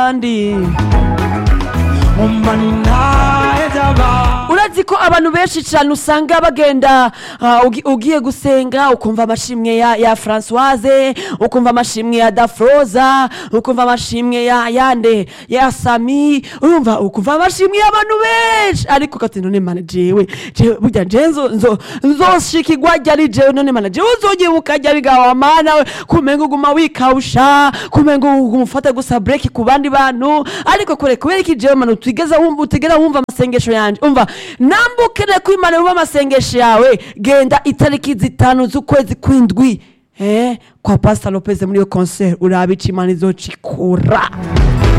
kandi umva ni ntahezaba urazi ko abantu benshi cyane usanga bagenda ah, ugi- ugiye gusenga ukumva amashimwe ya, ya francoise ukumva amashimwe ya dafroza ukumva amashimwe ya yande ya sami urumva ukumva amashimwe y'abantu benshi ariko ukati none mana jewe jewe burya je nzo nzo nzoshikirwa ryari jewe none mana jewe uzogibuka ryari gawa mana we kumenga uguma wikawusha kumenga uguma ufata gusa break ku bandi bantu ariko kure kubera iki jewe mana utigeza wumva utigera wumva amasengesho yanje umva nambukire ko imana yumva amasengesho yawe genda itariki zitanu z'ukwezi kw'indwi eh, kwa pastor lopez muri iyo concert urabe ico imana izocikura